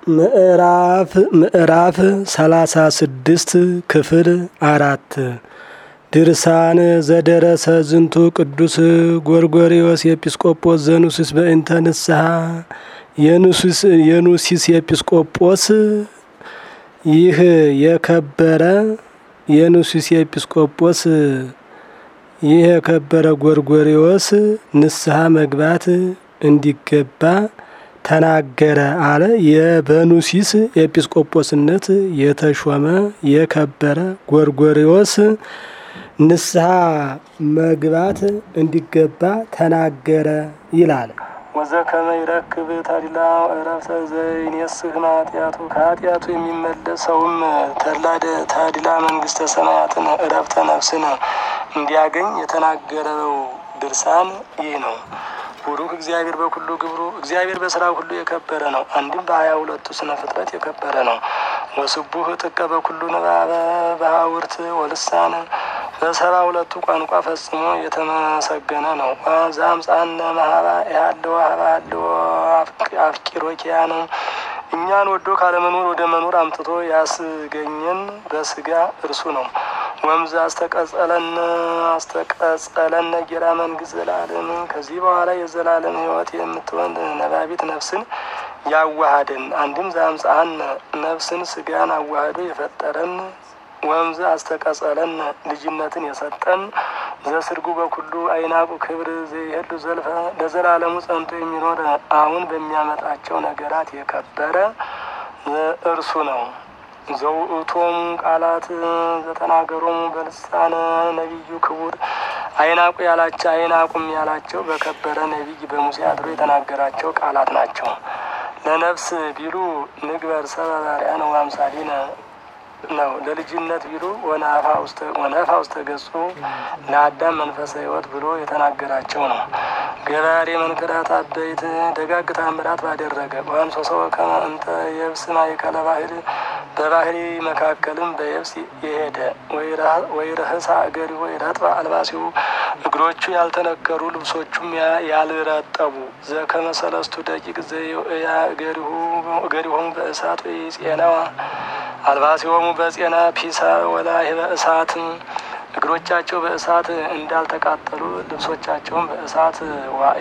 ምዕራፍ ምዕራፍ ሰላሳ ስድስት ክፍል አራት ድርሳን ዘደረሰ ዝንቱ ቅዱስ ጎርጎሪዎስ ኤጲስቆጶስ ዘኑሲስ በእንተ ንስሐ የኑሲስ ኤጲስቆጶስ ይህ የከበረ የኑሲስ ኤጲስቆጶስ ይህ የከበረ ጎርጎሪዎስ ንስሐ መግባት እንዲገባ ተናገረ አለ። የበኑሲስ ኤጲስቆጶስነት የተሾመ የከበረ ጎርጎሪዎስ ንስሐ መግባት እንዲገባ ተናገረ ይላል። ወዘከመ ይረክብ ተድላ እረፍተ ዘይኔስህ ኃጢአቱ ከኃጢአቱ የሚመለሰውም ተድላ መንግስተ ሰማያትን እረፍተ ነፍስን እንዲያገኝ የተናገረው ድርሳን ይህ ነው። ቡሩክ እግዚአብሔር በኩሉ ግብሩ እግዚአብሔር በስራ ሁሉ የከበረ ነው። አንድም በሀያ ሁለቱ ስነ ፍጥረት የከበረ ነው። ወስቡህ ጥቀ በኩሉ ንባበ በሀውርት ወልሳን በሰባ ሁለቱ ቋንቋ ፈጽሞ የተመሰገነ ነው። ዛምፃነ ማህባ ያለው ሀባ ያለው አፍቂሮ ኪያ ነው። እኛን ወዶ ካለመኖር ወደ መኖር አምጥቶ ያስገኘን በስጋ እርሱ ነው። ወምዝ አስተቀጸለን አስተቀጸለን ጌራ መንግስት ዘላለም ከዚህ በኋላ የዘላለም ሕይወት የምትሆን ነባቢት ነፍስን ያዋሃደን አንድም ዛምፃን ነፍስን ስጋን አዋህዶ የፈጠረን ወምዝ አስተቀጸለን ልጅነትን የሰጠን ዘስርጉ በኩሉ አይናቁ ክብር ዘይሄዱ ዘልፈ ለዘላለሙ ጸንቶ የሚኖር አሁን በሚያመጣቸው ነገራት የከበረ እርሱ ነው። ዘውእቶም ቃላት ዘተናገሮሙ በልሳነ ነቢዩ ክቡር አይናቁ ያላቸው አይናቁም ያላቸው በከበረ ነቢይ በሙሴ አድሮ የተናገራቸው ቃላት ናቸው። ለነፍስ ቢሉ ንግበር ሰብአ በአርአያነ ወአምሳሊነ ነው። ለልጅነት ቢሉ ወነፋ ውስተ ገጹ ለአዳም መንፈሰ ሕይወት ብሎ የተናገራቸው ነው። ገባሬ መንክራት አበይት ደጋግ ታምራት ባደረገ ወይም ሶሰው ከመ እንተ የብስ ማእከለ ባህር በባህሪ መካከልም በየብስ የሄደ ወይ ረህሳ እገሪ ወይ ረጥባ አልባሲሁ እግሮቹ ያልተነከሩ ልብሶቹም ያልረጠቡ ዘከመ ሰለስቱ ደቂቅ ዘያ እገሪሆሙ በእሳት ወይ ጼናዋ አልባሲሆሙ በጼና ፒሳ ወላሂ በእሳት እግሮቻቸው በእሳት እንዳልተቃጠሉ ልብሶቻቸውን በእሳት ዋይ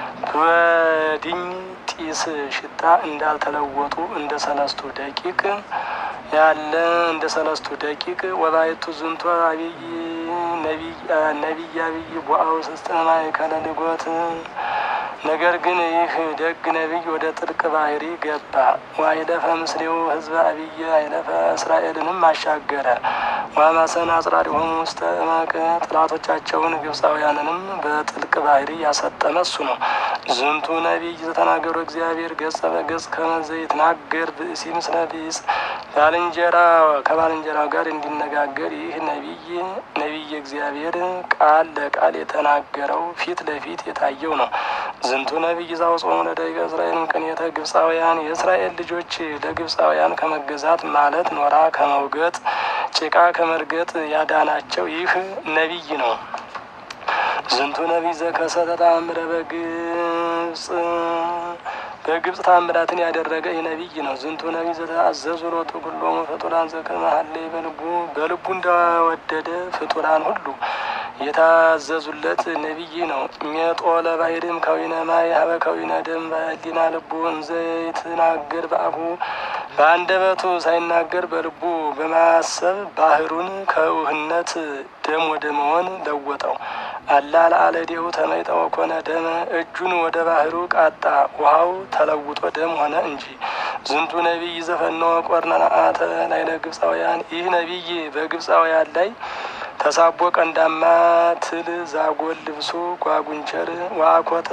በድኝ ጢስ ሽታ እንዳልተለወጡ እንደ ሰለስቱ ደቂቅ ያለ እንደ ሰለስቱ ደቂቅ ወባይቱ ዝንቶ አብይ ነቢይ አብይ ቦአው ስስጠማ ከለልጎት ነገር ግን ይህ ደግ ነቢይ ወደ ጥልቅ ባህሪ ገባ። ዋይለፈ ምስሌው ህዝበ አብይ አይለፈ እስራኤልንም አሻገረ። ዋማሰን አጽራሪሆሙ ውስተ እመቅ ጥላቶቻቸውን ግብፃውያንንም በጥልቅ ባህሪ ያሰጠመ እሱ ነው። ዝንቱ ነቢይ ዘተናገሩ እግዚአብሔር ገጸ በገጽ ከመዘ ይትናገር ብእሲ ምስለ ቢጽ ባልንጀራ ከባልንጀራው ጋር እንዲነጋገር ይህ ነቢይ ነቢይ እግዚአብሔር ቃል ለቃል የተናገረው ፊት ለፊት የታየው ነው። ዝንቱ ነቢይ ዛውጾሙ ለደቂቀ እስራኤል ቅኔተ ግብፃውያን የእስራኤል ልጆች ለግብፃውያን ከመገዛት ማለት ኖራ ከመውገጥ ጭቃ ከመርገጥ ያዳናቸው ይህ ነቢይ ነው። ዝንቱ ነቢይ ዘከሰተ ተአምረ በግብፅ በግብፅ ታምራትን ያደረገ ይህ ነቢይ ነው። ዝንቱ ነቢይ ዘተአዘዙ ሎቱ ኩሎሙ ፍጡራን ዘከመ ሀለይ በልቡ በልቡ እንደወደደ ፍጡራን ሁሉ የታዘዙለት ነቢይ ነው። ሜጦ ለባህርም ከዊነ ማይ ሀበ ከዊነ ደም በህሊና ልቡ እንዘ ይትናገር በአፉ በአንደበቱ ሳይናገር በልቡ በማሰብ ባህሩን ከውህነት ደም ወደ መሆን ለወጠው። አላ ለአለዴሁ ተመይጠ ወኮነ ደመ እጁን ወደ ባህሩ ቃጣ ውሃው ተለውጦ ደም ሆነ እንጂ። ዝንቱ ነቢይ ዘፈነወ ቆርነአተ ላይ ለግብፃውያን ይህ ነቢይ በግብፃውያን ላይ ተሳቦ ቀንዳማ ትል ዛጎል ልብሱ ጓጉንቸር ዋኮተ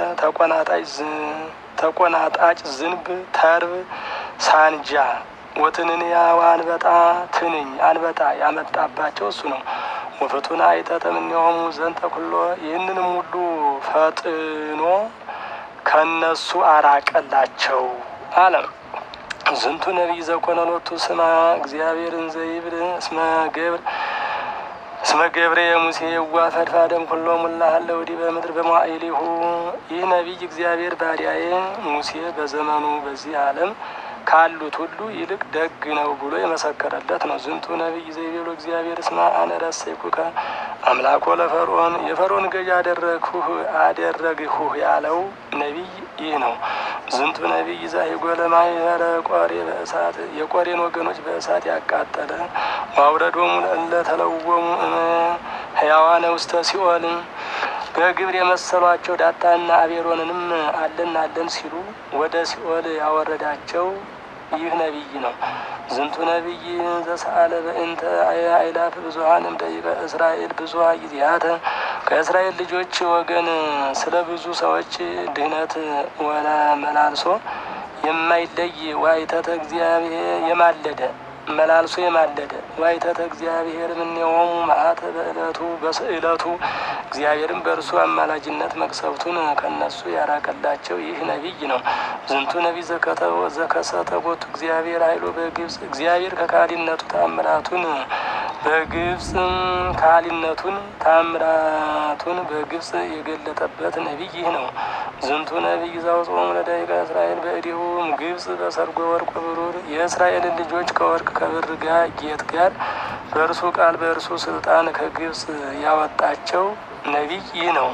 ተቆናጣጭ ዝንብ ተርብ ሳንጃ ወትንንያ አንበጣ ትንኝ አንበጣ ያመጣባቸው እሱ ነው። ወፍቱን አይተተ እምኔሆሙ ዘንተ ኩሎ ይህንንም ሁሉ ፈጥኖ ከነሱ አራቀላቸው አለም። ዝንቱ ነቢይ ዘኮነ ሎቱ ስማ እግዚአብሔርን ዘይብል እስመ ገብር እስመ ገብረ የሙሴ የዋ ፈድፋደም ኩሎ ሙላ ሀለ ወዲ በምድር በመዋዕሊሁ ይህ ነቢይ እግዚአብሔር ባሪያዬ ሙሴ በዘመኑ በዚህ ዓለም ካሉት ሁሉ ይልቅ ደግ ነው ብሎ የመሰከረለት ነው። ዝንቱ ነቢይ ዘይቤሎ እግዚአብሔር እስመ አነ ረሰይኩከ አምላኮ ለፈርዖን የፈርዖን ገዥ አደረግሁህ አደረግሁህ ያለው ነቢይ ይህ ነው። ዝንቱ ነቢይ ዛሂጎለ ማኅበረ ቆሬ በእሳት የቆሬን ወገኖች በእሳት ያቃጠለ ዋውረዶሙ እለ ተለወሙ ሕያዋነ ውስተ ሲኦል በግብር የመሰሏቸው ዳጣና አቤሮንንም አለን አለን ሲሉ ወደ ሲኦል ያወረዳቸው ይህ ነቢይ ነው። ዝንቱ ነቢይ ዘሰአለ በእንተ አእላፍ ብዙኃንም ደቂቀ እስራኤል ብዙኃ ጊዜያተ ከእስራኤል ልጆች ወገን ስለ ብዙ ሰዎች ድህነት ወለ መላልሶ የማይለይ ዋይተተ እግዚአብሔር የማለደ መላልሶ የማለደ ዋይተተ እግዚአብሔር እምኔሆሙ መዓተ በእለቱ በስእለቱ እግዚአብሔርም በእርሱ አማላጅነት መቅሰፍቱን ከነሱ ያራቀላቸው ይህ ነቢይ ነው። ዝንቱ ነቢይ ዘከሰተ ቦቱ እግዚአብሔር ኃይሎ በግብፅ እግዚአብሔር ከካሊነቱ ታምራቱን በግብፅ ካሊነቱን ታምራቱን በግብፅ የገለጠበት ነቢይ ይህ ነው። ዝንቱ ነቢይ ዘአውጽኦሙ ለደቂቀ እስራኤል በእዴሁም ግብፅ በሰርጎ ወርቅ ብሩር የእስራኤልን ልጆች ከወርቅ ከብር ጋር ጌጥ ጋር በእርሱ ቃል በእርሱ ስልጣን ከግብፅ ያወጣቸው ነቢይ ይህ ነው።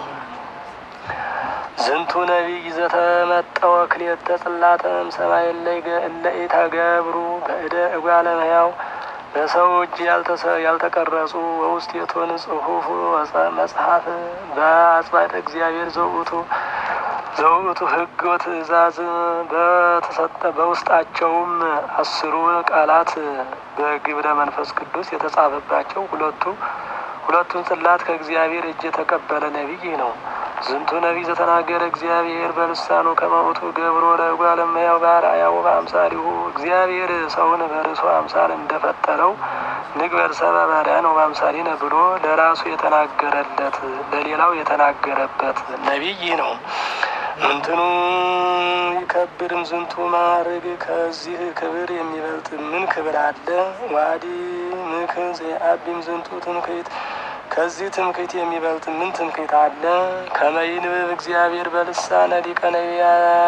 ዝንቱ ነቢይ ዘተመጠወ ክልኤተ ጽላተም ሰማይ እለ ኢተገብሩ በእደ እጓለ እመሕያው በሰው እጅ ያልተቀረጹ በውስቴቶን ጽሑፍ መጽሐፍ በአጽባደ እግዚአብሔር ዘውእቱ ዘውእቱ ሕግ ወትእዛዝ በተሰጠ በውስጣቸውም አስሩ ቃላት በግብረ መንፈስ ቅዱስ የተጻፈባቸው ሁለቱ ሁለቱን ጽላት ከእግዚአብሔር እጅ የተቀበለ ነቢይ ነው። ዝንቱ ነቢይ ዘተናገረ እግዚአብሔር በልሳኑ ከመውቱ ገብሮ ለእጓለ እመሕያው በአርአያው በአምሳሊሁ እግዚአብሔር ሰውን በርሱ አምሳል እንደፈጠረው ንግበር ሰብአ በአርአያነ ወበአምሳሊነ ብሎ ለራሱ የተናገረለት ለሌላው የተናገረበት ነቢይ ነው። ምንትኑ ይከብርም ዝንቱ ማዕርግ ከዚህ ክብር የሚበልጥ ምን ክብር አለ? ዋዲ ምክ ዘአቢም ዝንቱ ትምክህት ከዚህ ትምክህት የሚበልጥ ምን ትምክህት አለ? ከመይንብብ እግዚአብሔር በልሳነ ሊቀ ነቢያ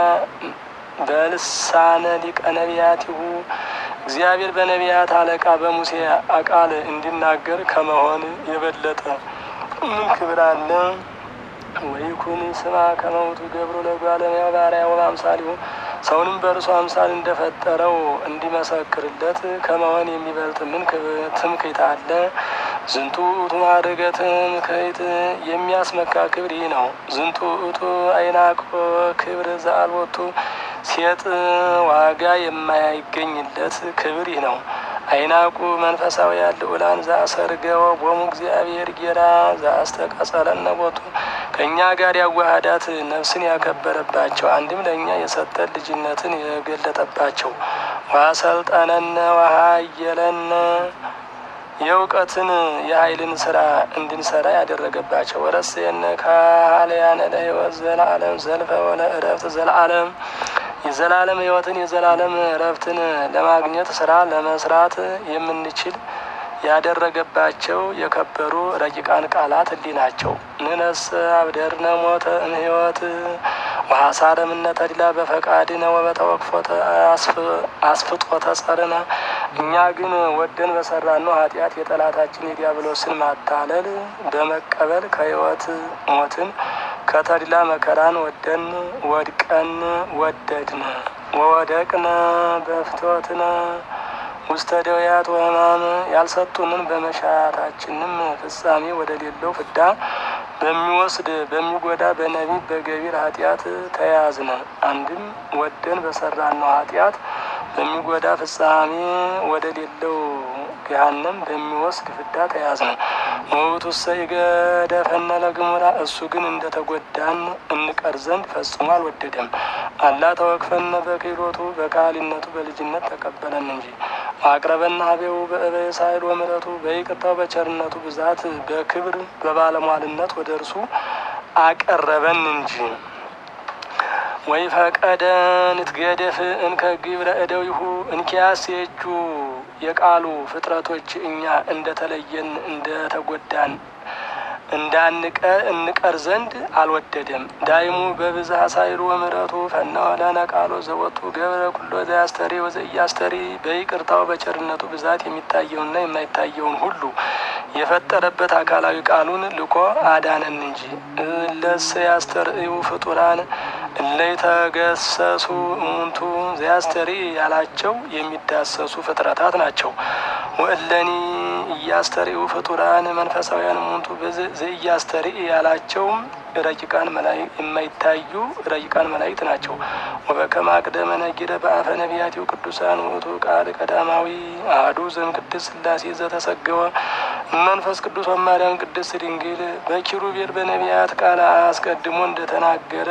በልሳነ ሊቀ ነቢያቲሁ እግዚአብሔር በነቢያት አለቃ በሙሴ አቃል እንዲናገር ከመሆን የበለጠ ምን ክብር አለ? ወይኩን ስማ ከመውቱ ገብሮ ለእጓለ እመሕያው በአርአያው በአምሳሊሁ ሰውንም በእርሱ አምሳል እንደፈጠረው እንዲመሰክርለት ከመሆን የሚበልጥ ምን ትምክህት አለ? ዝንቱ ውእቱ ማዕርገ ትምክህት የሚያስመካ ክብር ይህ ነው። ዝንቱ ውእቱ አይናቆ ክብር ዘአልቦቱ ሴጥ ዋጋ የማይገኝለት ክብር ይህ ነው። አይናቁ መንፈሳውያን ልዑላን ዘአሰርገወ ቦሙ እግዚአብሔር ጌራ ዘአስተቀጸለነ ቦቱ ከእኛ ጋር ያዋሃዳት ነፍስን ያከበረባቸው አንድም ለእኛ የሰጠን ልጅነትን የገለጠባቸው ዋሰልጠነነ ዋሃየለነ የእውቀትን የኃይልን ስራ እንድንሰራ ያደረገባቸው ወረሴነ ካህልያነ ለሕይወት ዘለዓለም ዘልፈ ወለ እረፍት ዘለዓለም የዘላለም ሕይወትን የዘላለም እረፍትን ለማግኘት ስራ ለመስራት የምንችል ያደረገባቸው የከበሩ ረቂቃን ቃላት እንዲህ ናቸው። ንነስ አብደርነ ሞተ እምሕይወት ወሐሳረ እምነ ተድላ በፈቃድነ ወበተወክፎተ አስፍጦተ ጸርነ። እኛ ግን ወደን በሰራነው ኃጢአት የጠላታችን የዲያብሎስን ማታለል በመቀበል ከሕይወት ሞትን ከተድላ መከራን ወደን ወድቀን ወደድነ ወወደቅነ በፍትወትነ ውስተ ደውያት ወሕማም ያልሰጡንን በመሻታችንም ፍጻሜ ወደ ሌለው ፍዳ በሚወስድ በሚጎዳ በነቢብ በገቢር ኃጢአት ተያዝነ። አንድም ወደን በሰራነው ኃጢአት በሚጎዳ ፍጻሜ ወደ ሌለው ገሃነም በሚወስድ ፍዳ ተያዝነ። ውእቱሰ ይገደፈነ ለግሙራ እሱ ግን እንደተጎዳን እንቀር ዘንድ ፈጽሞ አልወደደም። አላ ተወክፈነ በክህሎቱ በካህሊነቱ በልጅነት ተቀበለን እንጂ አቅረበና ሀቤው በእበየ ሳይል ወምሕረቱ በይቅርታው በቸርነቱ ብዛት በክብር በባለሟልነት ወደ እርሱ አቀረበን እንጂ ወይ ፈቀደ ንትገደፍ እንከ ግብረ እደዊሁ እንኪያስ የእጁ የቃሉ ፍጥረቶች እኛ እንደተለየን እንደተጎዳን እንቀር ዘንድ አልወደደም። ዳይሙ በብዝሃ ሳይሉ ወምሕረቱ ፈነወ ለነ ቃሎ ዘወቱ ገብረ ኩሎ ዘያስተሪ ወዘኢያስተሪ በይቅርታው በቸርነቱ ብዛት የሚታየውንና የማይታየውን ሁሉ የፈጠረበት አካላዊ ቃሉን ልኮ አዳነን እንጂ እለሰ ያስተርእዩ ፍጡራን እለይተገሰሱ እሙንቱ ዘያስተሪ ያላቸው የሚዳሰሱ ፍጥረታት ናቸው። ወእለኒ እያስተርእዩ ፍጡራን መንፈሳውያን እሙንቱ ዘኢያስተሪ ያላቸውም ረቂቃን የማይታዩ ረቂቃን መላእክት ናቸው። ወበከመ አቅደመ ነጊረ በአፈ ነቢያቲው ቅዱሳን ውእቱ ቃል ቀዳማዊ አሐዱ ዘእምቅድስት ሥላሴ ዘተሰገወ መንፈስ ቅዱስ ወማርያም ቅድስት ድንግል በኪሩቤል በነቢያት ቃል አስቀድሞ እንደተናገረ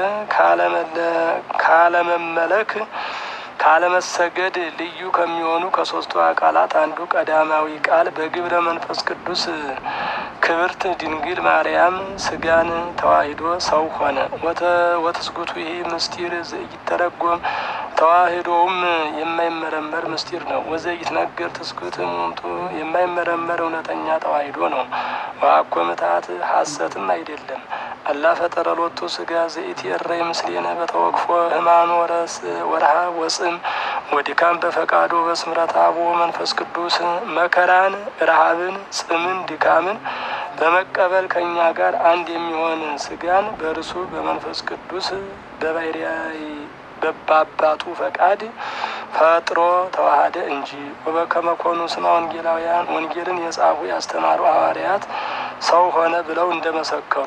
ካለመመለክ ካለመሰገድ ልዩ ከሚሆኑ ከሶስቱ አካላት አንዱ ቀዳማዊ ቃል በግብረ መንፈስ ቅዱስ ክብርት ድንግል ማርያም ስጋን ተዋሂዶ ሰው ሆነ። ወትስጉቱ ይሄ ምስጢር ዘይተረጎም ተዋሂዶውም የማይመረመር ምስጢር ነው። ወዘይትነገር ትስጉት ሙንቱ የማይመረመር እውነተኛ ተዋሂዶ ነው። ዋኮ ምትሃት ሐሰትም አይደለም። አላ ፈጠረ ሎቱ ስጋ ዘኢትየረይ ምስሌነ በተወክፎ ህማም ወረስ ወርሃ ወጽም ወድካም በፈቃዶ በስምረት አቦ መንፈስ ቅዱስ መከራን፣ ረሃብን፣ ጽምን፣ ድካምን በመቀበል ከእኛ ጋር አንድ የሚሆን ስጋን በእርሱ በመንፈስ ቅዱስ በባሕርይ በአባቱ ፈቃድ ፈጥሮ ተዋሃደ እንጂ። ወበከመ ኮኑ ስማ ወንጌላውያን ወንጌልን የጻፉ ያስተማሩ ሐዋርያት ሰው ሆነ ብለው እንደመሰከሩ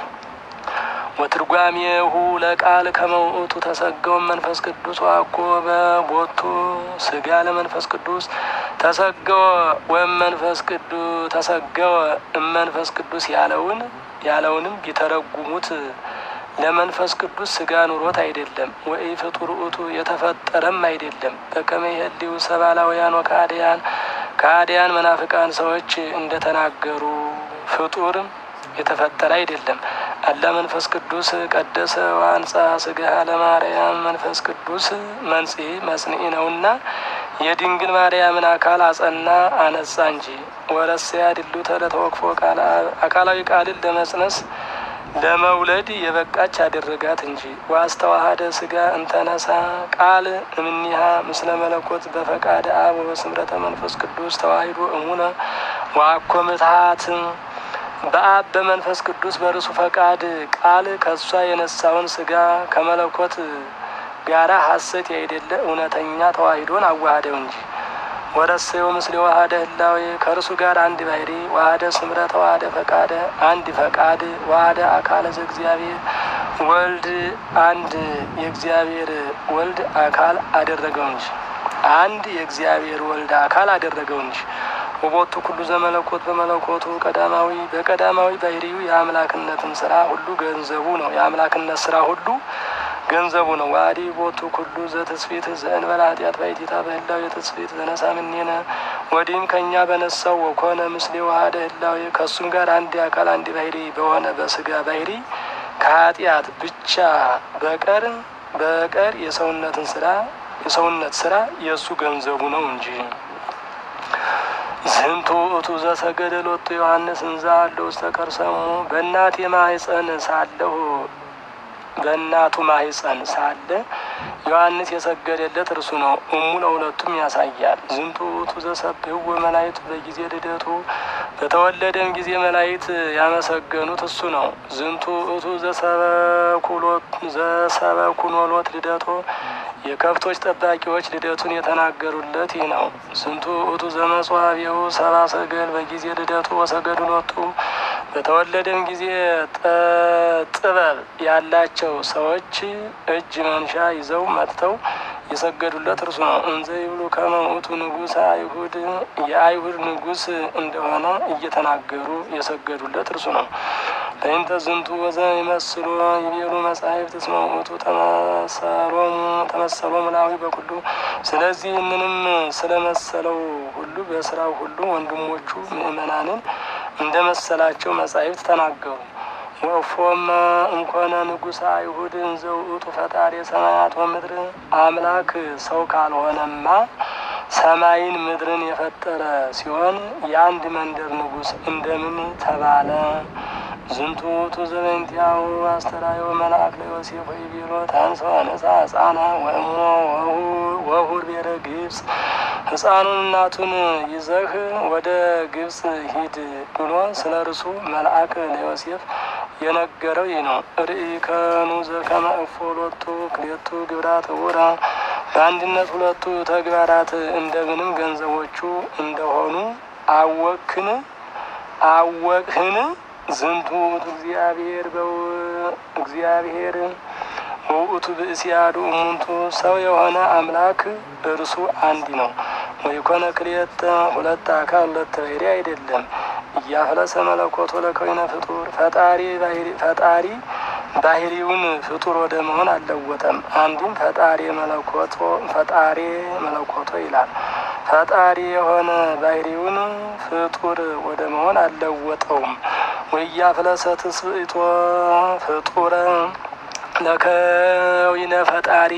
ወትርጓሜሁ ለቃል ከመውእቱ ተሰገው መንፈስ ቅዱስ ዋኮ በቦቱ ስጋ ለመንፈስ ቅዱስ ተሰገወ ወይም መንፈስ ቅዱስ ተሰገወ እመንፈስ ቅዱስ ያለውን ያለውንም ቢተረጉሙት ለመንፈስ ቅዱስ ስጋ ኑሮት አይደለም። ወይ ፍጡር ውእቱ የተፈጠረም አይደለም። በከመ ይህልው ሰባላውያን ወካዲያን ካዲያን መናፍቃን ሰዎች እንደተናገሩ ፍጡር የተፈጠረ አይደለም። አላ መንፈስ ቅዱስ ቀደሰ ዋንጻ ስጋ ለማርያም መንፈስ ቅዱስ መንጽሔ መጽንዒ ነውና የድንግል ማርያምን አካል አጸና አነጻ እንጂ። ወረስያ ድሉ ተለተወክፎ አካላዊ ቃልን ለመጽነስ ለመውለድ የበቃች አደረጋት እንጂ። ዋስተዋሃደ ስጋ እንተነሳ ቃል እምኒሃ ምስለ መለኮት በፈቃደ አብ ወበስምረተ መንፈስ ቅዱስ ተዋሂዶ እሙነ ዋኮ ምትሃት በአብ በመንፈስ ቅዱስ በርሱ ፈቃድ ቃል ከእሷ የነሳውን ስጋ ከመለኮት ጋራ ሐሰት ያይደለ እውነተኛ ተዋሂዶን አዋሃደው እንጂ። ወረሰዮ ምስሌ ዋሃደ ህላዌ ከእርሱ ጋር አንድ ባህሪ ዋሃደ ስምረት ዋሃደ ፈቃደ አንድ ፈቃድ ዋሃደ አካለ ዘእግዚአብሔር ወልድ አንድ የእግዚአብሔር ወልድ አካል አደረገው እንጂ አንድ የእግዚአብሔር ወልድ አካል አደረገው እንጂ ወቦቱ ኩሉ ዘመለኮት በመለኮቱ ቀዳማዊ በቀዳማዊ ባህሪው የአምላክነትን ስራ ሁሉ ገንዘቡ ነው። የአምላክነት ስራ ሁሉ ገንዘቡ ነው። ዋዲ ቦቱ ኩሉ ዘተስፊት ዘእንበለ ኃጢአት ባይቲታ በህላዊ የተስፊት ዘነሳ ምኔነ ወዲህም ከእኛ በነሳው ወኮነ ምስሌ ዋሃደ ህላዊ ከእሱም ጋር አንድ አካል አንድ ባህሪ በሆነ በስጋ ባህሪ ከኃጢአት ብቻ በቀር በቀር የሰውነትን ስራ የሰውነት ስራ የእሱ ገንዘቡ ነው እንጂ ዝንቱ እቱ ዘሰገደ ሎቱ ዮሐንስ እንዛ አለው ውስተ ከርሰሙ በእናቴ ማህፀን ሳለሁ በእናቱ ማህፀን ሳለ ዮሐንስ የሰገደለት እርሱ ነው። እሙ ለሁለቱም ያሳያል። ዝንቱ እቱ ዘሰብህዎ መላእክት በጊዜ ልደቱ በተወለደም ጊዜ መላእክት ያመሰገኑት እሱ ነው። ዝንቱ እቱ ዘሰበኩኖሎት ልደቶ የከብቶች ጠባቂዎች ልደቱን የተናገሩለት ይህ ነው። ስንቱ እቱ ዘመጽዋዕሁ ሰባ ሰገል በጊዜ ልደቱ ወሰገዱ ሎቱ በተወለደም ጊዜ ጥበብ ያላቸው ሰዎች እጅ መንሻ ይዘው መጥተው የሰገዱለት እርሱ ነው። እንዘ ይብሉ ከመ ውእቱ ንጉሠ አይሁድ የአይሁድ ንጉሥ እንደሆነ እየተናገሩ የሰገዱለት እርሱ ነው። በእንተ ዝንቱ ወዘ ይመስሉ ይቤሉ መጻሕፍት እስመ ውእቱ ተመሰሎሙ ተመሰሎሙ ላዊ በኩሉ ስለዚህ ምንም ስለመሰለው ሁሉ በስራው ሁሉ ወንድሞቹ ምእመናንን እንደ መሰላቸው መጻሕፍት ተናገሩ። ወፎመ እንኮነ ንጉሠ አይሁድ እንዘ ውእቱ ፈጣሪ ሰማያት ወምድር አምላክ ሰው ካልሆነማ ሰማይን ምድርን የፈጠረ ሲሆን የአንድ መንደር ንጉሥ እንደምን ተባለ? ዝንቱ ውእቱ ዘበእንቲአሁ አስተርአዮ መልአክ ለዮሴፍ ወይቤሎ ታንሥኦ ንሣ ሕፃነ ወእሞ ወሁር ቤረ ግብፅ ሕፃኑን እናቱን ይዘህ ወደ ግብፅ ሂድ ብሎ ስለ እርሱ መልአክ ለዮሴፍ የነገረው ይህ ነው። ርኢከኑ ዘከመ እፎ ሎቱ ክሌቱ ግብራት ውራ በአንድነት ሁለቱ ተግባራት እንደምንም ገንዘቦቹ እንደሆኑ አወክን አወቅህን ዝንቱ ውእቱ እግዚአብሔር በው እግዚአብሔር ውእቱ ብእሲያዱ እሙንቱ ሰው የሆነ አምላክ እርሱ አንድ ነው። ወይኮነ ክልኤተ ሁለት አካል ሁለት ባህሪ አይደለም። እያፍለሰ መለኮቶ ለከዊነ ፍጡር ፈጣሪ ፈጣሪ ባህሪውን ፍጡር ወደ መሆን አልለወጠም። አንድም ፈጣሪ መለኮቶ ፈጣሪ መለኮቶ ይላል። ፈጣሪ የሆነ ባህሪውን ፍጡር ወደ መሆን አልለወጠውም። ወያፍለሰ ትስብእቶ ፍጡረ ለከዊነ ፈጣሪ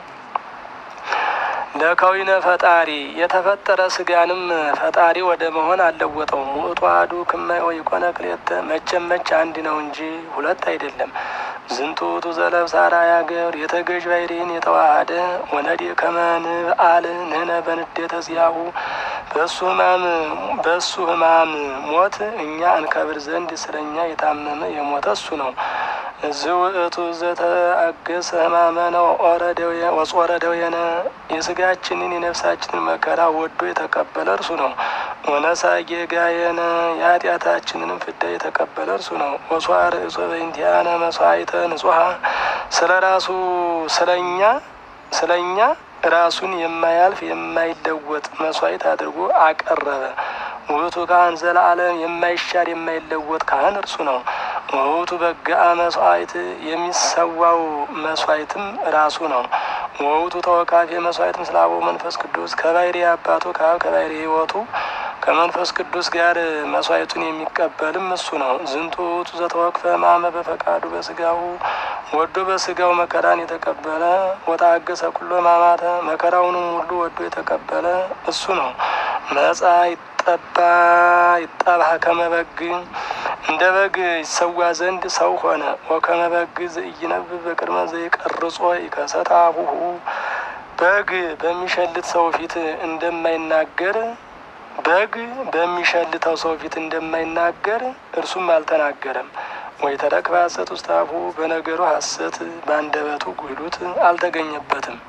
ለከዊነ ፈጣሪ የተፈጠረ ስጋንም ፈጣሪ ወደ መሆን አልለወጠውም። ውእቱ አሐዱ ክመ ወይኮነ ክልኤተ መቼም መች አንድ ነው እንጂ ሁለት አይደለም። ዝንቱ ውእቱ ዘለብሰ አርአያ ገብር የተገዥ ባሕርይን የተዋሃደ ወነዴ ከመ ንብአል ንሕነ በንዴተ ዚአሁ በእሱ ሕማም በእሱ ሕማም ሞት እኛ እንከብር ዘንድ ስለኛ የታመመ የሞተ እሱ ነው። ዝውእቱ ዘተአገሰ ሕማመነ ወጾረ ደዌነ የስጋችንን የነፍሳችንን መከራ ወዶ የተቀበለ እርሱ ነው። ወነሳ ጌጋየነ የኃጢአታችንንም ፍዳ የተቀበለ እርሱ ነው። ወሷ ርእሶ በእንቲአነ መስዋዕተ ንጹሐ ስለ ራሱ ስለኛ ስለኛ ራሱን የማያልፍ የማይለወጥ መስዋዕት አድርጎ አቀረበ። ውእቱ ካህን ዘለዓለም የማይሻር የማይለወጥ ካህን እርሱ ነው። ውእቱ በግአ መስዋዕት የሚሰዋው መስዋዕትም ራሱ ነው። ወውቱ ተወካፌ መስዋዕት ምስለ አበው መንፈስ ቅዱስ ከባሕርይ አባቱ ከአብ ከባሕርይ ሕይወቱ ከመንፈስ ቅዱስ ጋር መስዋዕቱን የሚቀበልም እሱ ነው። ዝንቱ ውእቱ ዘተወክፈ ሕማመ በፈቃዱ በስጋው ወዶ በስጋው መከራን የተቀበለ ወታገሰ ኩሎ ሕማማተ መከራውንም ሁሉ ወዶ የተቀበለ እሱ ነው። መጻ ይጠባ ይጠባ ከመ በግ እንደ በግ ይሰዋ ዘንድ ሰው ሆነ። ወከመ በግ ዘኢይነብብ በቅድመ ዘይቀርጾ ይከሰት አፉሁ በግ በሚሸልት ሰው ፊት እንደማይናገር በግ በሚሸልተው ሰው ፊት እንደማይናገር እርሱም አልተናገረም። ወይ ተረክበ ሐሰት ውስተ አፉ በነገሩ ሐሰት በአንደበቱ ጉድሉት አልተገኘበትም።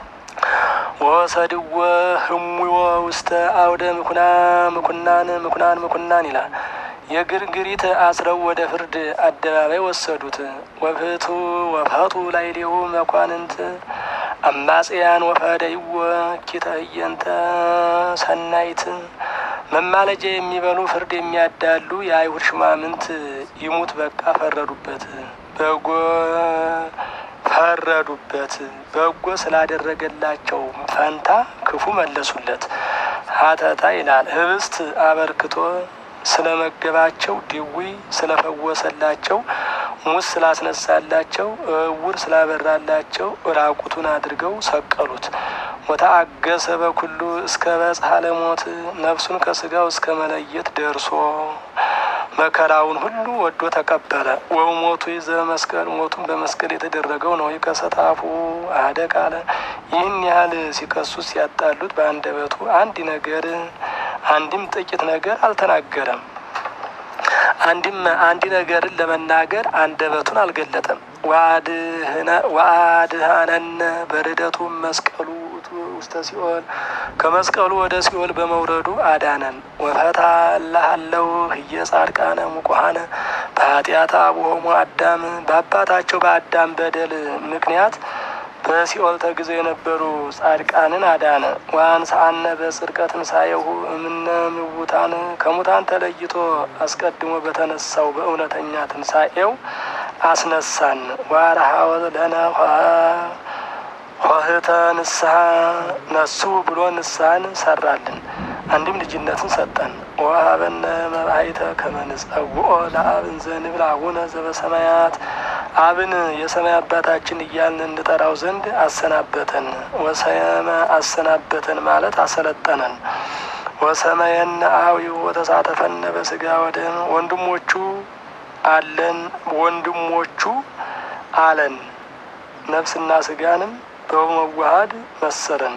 ወሰድወ ህሙዎ ውስተ አውደ ምኩና ምኩናን ምኩናን ምኩናን ይላል። የግርግሪት አስረው ወደ ፍርድ አደባባይ ወሰዱት። ወፍቱ ወፈቱ ላዕሌሁ መኳንንት አማጽያን ወፈደይዎ ኪተየንተ ሰናይት መማለጃ የሚበሉ ፍርድ የሚያዳሉ የአይሁድ ሹማምንት ይሙት በቃ ፈረዱበት። በጎ ፈረዱበት በጎ ስላደረገላቸው ፈንታ ክፉ መለሱለት። ሀተታ ይላል ህብስት አበርክቶ ስለመገባቸው ድዊ ስለፈወሰላቸው ሙስ ስላስነሳላቸው እውር ስላበራላቸው ራቁቱን አድርገው ሰቀሉት። ወተአገሰ በኩሉ እስከ በጽሐ ለሞት ነፍሱን ከስጋው እስከ መለየት ደርሶ መከራውን ሁሉ ወዶ ተቀበለ። ወው ሞቱ ይዘ መስቀል ሞቱን በመስቀል የተደረገው ነው። ይከሰታፉ አደ ቃለ ይህን ያህል ሲከሱት ሲያጣሉት በአንደበቱ አንድ ነገር አንድም ጥቂት ነገር አልተናገረም። አንድም አንድ ነገርን ለመናገር አንደበቱን አልገለጠም። ወአድኀነነ በርደቱ መስቀሉ ውስተ ሲኦል ከመስቀሉ ወደ ሲኦል በመውረዱ አዳነን። ወፈታ እልሃለሁ ህየ ጻድቃነ ሙቁሃነ በኃጢአተ አቡሆሙ አዳም በአባታቸው በአዳም በደል ምክንያት በሲኦል ተግዘው የነበሩ ጻድቃንን አዳነ። ወአንሥአነ በጽድቀ ትንሣኤሁ እምነ ምውታን ከሙታን ተለይቶ አስቀድሞ በተነሳው በእውነተኛ ትንሣኤው አስነሳን። ወአርኀወ ለነ ኆኅተ ንስሐ ነሱ ብሎ ንስሐን ሰራልን። አንድም ልጅነትን ሰጠን። ወሀበነ መባይተ ከመ ንጸውዖ ለአብ እንዘ ንብል አቡነ ዘበሰማያት አብን የሰማይ አባታችን እያልን እንጠራው ዘንድ አሰናበተን። ወሰመ አሰናበተን ማለት አሰለጠነን። ወሰመየነ አዊው ወተሳተፈነ በስጋ ወደም ወንድሞቹ አለን ወንድሞቹ አለን ነፍስና ስጋንም በመዋሃድ መሰለን።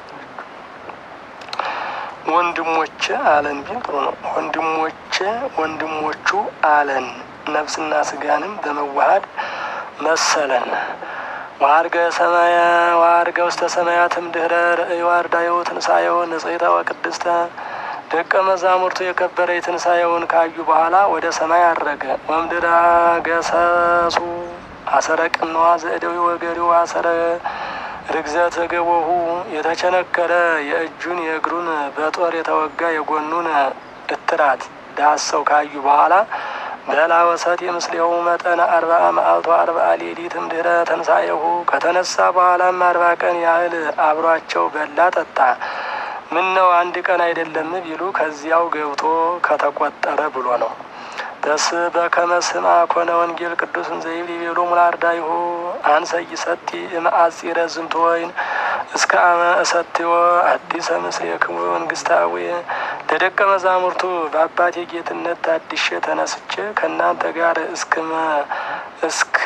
ወንድሞቼ አለን ቢል ጥሩ ነው። ወንድሞቼ ወንድሞቹ አለን ነፍስና ስጋንም በመዋሃድ መሰለን። ዋርገ ሰማያ ዋርገ ውስተ ሰማያትም ድህረ ርእዮ አርዳዮ ትንሳኤው ንጽሕተ ወቅድስተ ደቀ መዛሙርቱ የከበረ የትንሳኤውን ካዩ በኋላ ወደ ሰማይ አረገ። ወምድራ ገሰሱ አሰረ ቅንዋ ዘእደዊ ወገሪው አሰረ ርግዘተ ገቦሁ የተቸነከረ የእጁን የእግሩን በጦር የተወጋ የጎኑን እትራት ዳሰው ካዩ በኋላ በላ ወሰት የምስሌው መጠነ አርባአ መዓልቶ አርባአ ሌሊትም ድህረ ተንሳኤሁ ከተነሳ በኋላም አርባ ቀን ያህል አብሯቸው በላ ጠጣ። ምን ነው አንድ ቀን አይደለም ቢሉ ከዚያው ገብቶ ከተቆጠረ ብሎ ነው። በስ በከመ ስማ ኮነ ወንጌል ቅዱስን ዘይብል ይቤሎ ሙላርዳይሁ አንሰ ይሰቲ እምአጺረ ዝንቱ ወይን እስከ አመ እሰትዮ አዲሰ ምስሌክሙ መንግስታዊ ለደቀ መዛሙርቱ በአባቴ ጌትነት ታድሼ ተነስቼ ከእናንተ ጋር እስክመ እስክ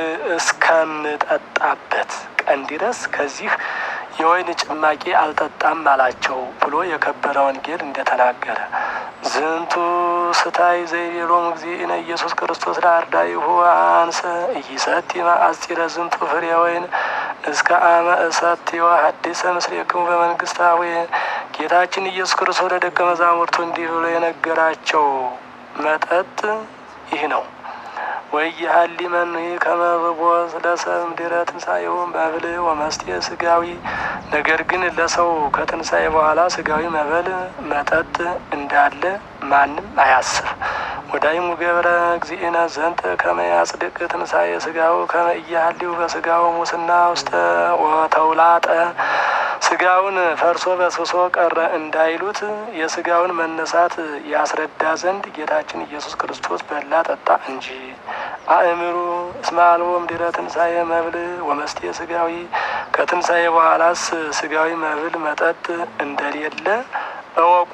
እስከምጠጣበት ቀን ድረስ ከዚህ የወይን ጭማቂ አልጠጣም አላቸው ብሎ የከበረ ወንጌል እንደተናገረ ዝንቱ ስታይ ዘይቤሎሙ እግዚእነ ኢየሱስ ክርስቶስ ለአርዳኢሁ አንሰ ኢይሰቲ መአጺረ ዝንቱ ፍሬ ወይን እስከ አመ እሰትዮ ሐዲሰ ምስሌክሙ በመንግስታዊ ጌታችን ኢየሱስ ክርስቶስ ለደቀ መዛሙርቱ እንዲህ ብሎ የነገራቸው መጠጥ ይህ ነው። ወይሀሊ መኑ ከመብቦ ለሰብም ድረ ትንሣኤውን መብል ወመስቴ ስጋዊ። ነገር ግን ለሰው ከትንሣኤ በኋላ ስጋዊ መብል መጠጥ እንዳለ ማንም አያስብ። ወዳይሙ ገብረ እግዚእነ ዘንተ ከመ ያጽድቅ ትንሣኤ ስጋው ከመ ኢያህሊው በስጋው ሙስና ውስተ ወተውላጠ ስጋውን ፈርሶ በስብሶ ቀረ እንዳይሉት የስጋውን መነሳት ያስረዳ ዘንድ ጌታችን ኢየሱስ ክርስቶስ በላ ጠጣ እንጂ። አእምሩ እስመ አልቦ እምድኅረ ትንሣኤ መብል ወመስቴ ስጋዊ ከትንሣኤ በኋላስ ስጋዊ መብል መጠጥ እንደሌለ እወቁ።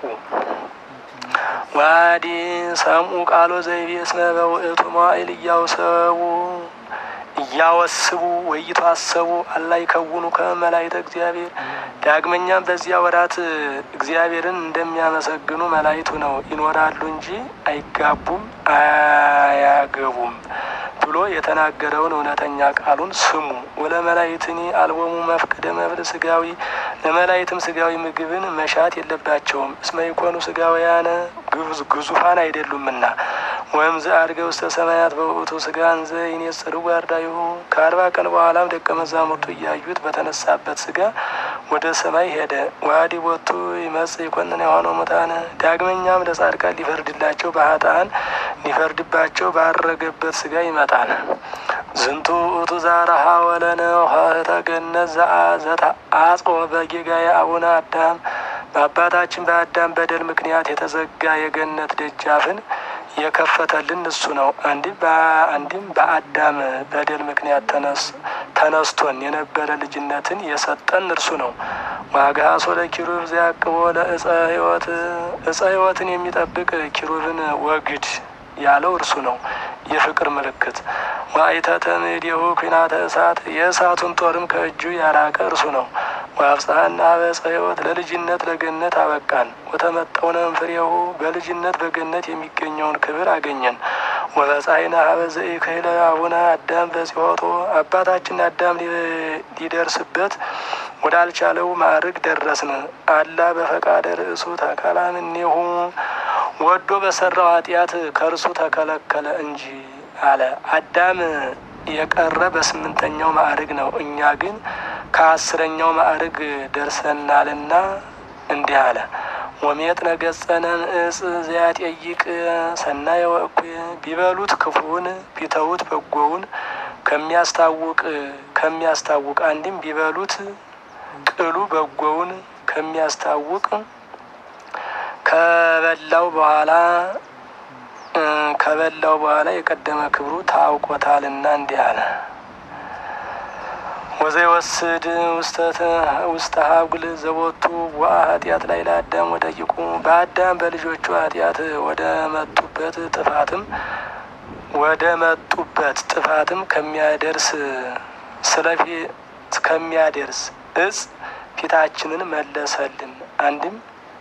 ዋዲ ሰምኡ ቃሎ ዘይቤ እስመ በውእቱ መዋዕል እያውሰቡ እያወስቡ ወይቶ አሰቡ አላ ይከውኑ ከመላእክተ እግዚአብሔር። ዳግመኛም በዚያ ወራት እግዚአብሔርን እንደሚያመሰግኑ መላእክቱ ነው ይኖራሉ እንጂ አይጋቡም አያገቡም ብሎ የተናገረውን እውነተኛ ቃሉን ስሙ። ወለ መላእክትኒ አልቦሙ መፍቅደ መብል ስጋዊ ለመላእክትም ስጋዊ ምግብን መሻት የለባቸውም። እስመ ይኮኑ ስጋውያነ ግዙፋን አይደሉምና ወእምዝ አድገ ውስተ ሰማያት በውእቱ ስጋን ዘይኔጽሩ አርዳኢሁ ከአርባ ቀን በኋላም ደቀ መዛሙርቱ እያዩት በተነሳበት ስጋ ወደ ሰማይ ሄደ። ዋዲ ቦቱ ይመጽእ ይኮንን የሆነው ሙታነ ዳግመኛም ለጻድቃን ሊፈርድላቸው በኃጥአን ሊፈርድባቸው ባረገበት ስጋ ይመጣል። ዝንቱ ውእቱ ዛረሃ ወለነ ኆኅተ ገነት ዘተአጽቆ በጌጋየ አቡነ አዳም በአባታችን በአዳም በደል ምክንያት የተዘጋ የገነት ደጃፍን የከፈተልን እሱ ነው። አንድም በአዳም በደል ምክንያት ተነስቶን የነበረ ልጅነትን የሰጠን እርሱ ነው። ዋግሃሶ ለኪሩብ ዘያቅቦ ለእፀ ሕይወት እፀ ሕይወትን የሚጠብቅ ኪሩብን ወግድ ያለው እርሱ ነው። የፍቅር ምልክት ዋይተተ ምድሁ ኩናተ እሳት የእሳቱን ጦርም ከእጁ ያራቀ እርሱ ነው። ወአብጽሐና በዕፀ ሕይወት ለልጅነት ለገነት አበቃን። ወተመጠውነም ፍሬሁ በልጅነት በገነት የሚገኘውን ክብር አገኘን። ወበጻይና ሀበ ዘኢክህለ አቡነ አዳም በጽሖቶ አባታችን አዳም ሊደርስበት ወዳልቻለው ማዕርግ ደረስን። አላ በፈቃደ ርእሱ ተከላምኔሁ ወዶ በሰራው ኃጢአት ከእርሱ ተከለከለ እንጂ አለ። አዳም የቀረ በስምንተኛው ማዕርግ ነው። እኛ ግን ከአስረኛው ማዕርግ ደርሰናልና እንዲህ አለ። ወሜጥነ ገጸነ እጽ ዘያጠይቅ ሰናየ ወእኩየ ቢበሉት ክፉውን ቢተዉት በጎውን ከሚያስታውቅ ከሚያስታውቅ አንድም ቢበሉት ቅሉ በጎውን ከሚያስታውቅ ከበላው በኋላ ከበላው በኋላ የቀደመ ክብሩ ታውቆታልና እንዲህ አለ። ወዘይወስድ ውስተ ሀጉል ዘቦቱ ወአ ኃጢአት ላይ ለአዳም ወደቂቁ በአዳም በልጆቹ ኃጢአት ወደ መጡበት ጥፋትም ወደ መጡበት ጥፋትም ከሚያደርስ ስለፊ ከሚያደርስ እጽ ፊታችንን መለሰልን። አንድም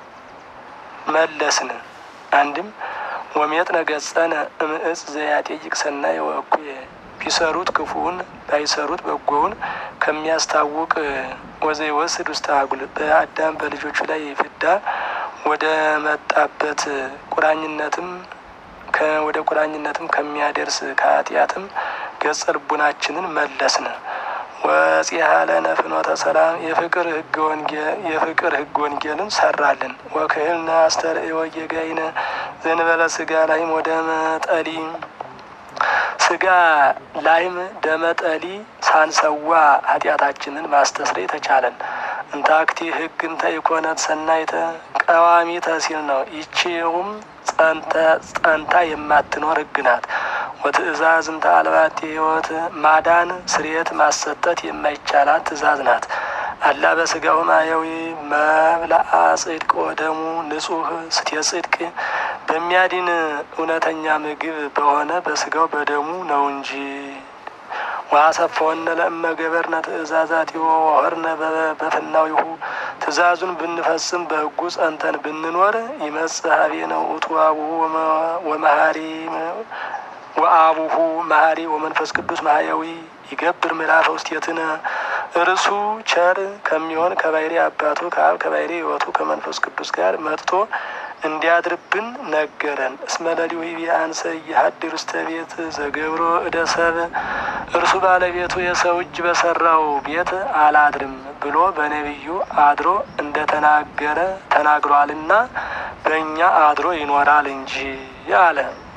መለስን አንድም ወሜጥነ ገጸነ እምእጽ ዘያጤይቅ ሰናይ ወእኩየ ቢሰሩት ክፉውን ባይሰሩት በጎውን ከሚያስታውቅ ወዘይወስድ ውስተ አጉል በአዳም በልጆቹ ላይ ፍዳ ወደ መጣበት ቁራኝነትም ወደ ቁራኝነትም ከሚያደርስ ከኃጢአትም ገጸ ልቡናችንን መለስን። ወፂሃ ለነ ፍኖተ ሰላም የፍቅር ህገ ወንጌል የፍቅር ህገ ወንጌልን ሰራልን። ወክህልነ አስተርእዮ ወጌጋይነ ዘንበለ ስጋ ላይም ወደ መጠሊ ስጋ ላይም ደመጠሊ ሳንሰዋ ኃጢአታችንን ማስተስረይ ተቻለን። እንታክቲ ህግ እንተ ኢኮነት ሰናይተ ቀዋሚተ ሲል ነው። ይቺውም ጸንታ የማትኖር ህግ ናት። ወትእዛዝ እንተ አልባቲ ህይወት ማዳን ስርየት ማሰጠት የማይቻላት ትእዛዝ ናት። አላ በስጋው ማየዊ መብላአ ጽድቅ ወደሙ ንጹህ ስቴ ጽድቅ በሚያድን እውነተኛ ምግብ በሆነ በስጋው በደሙ ነው እንጂ ዋሰፈወነ ለእመ ገበርነ ትእዛዛት ወወርነ በፍናዊሁ ትእዛዙን ብንፈጽም በህጉ ጸንተን ብንኖር ይመጽእ ሀቤነ ውእቱ አቡሁ ወመሀሪ ወአቡሁ መሀሪ ወመንፈስ ቅዱስ ማህያዊ ይገብር ምዕራፈ ውስቴትነ እርሱ ቸር ከሚሆን ከባህሪ አባቱ ከአብ ከባህሪ ህይወቱ ከመንፈስ ቅዱስ ጋር መጥቶ እንዲያድርብን ነገረን። እስመ ለሊሁ ቢአንሰ እየሀድር ውስተ ቤት ዘገብሮ እደ ሰብ እርሱ ባለቤቱ የሰው እጅ በሰራው ቤት አላድርም ብሎ በነቢዩ አድሮ እንደተናገረ ተናግሯልና በእኛ አድሮ ይኖራል እንጂ አለ።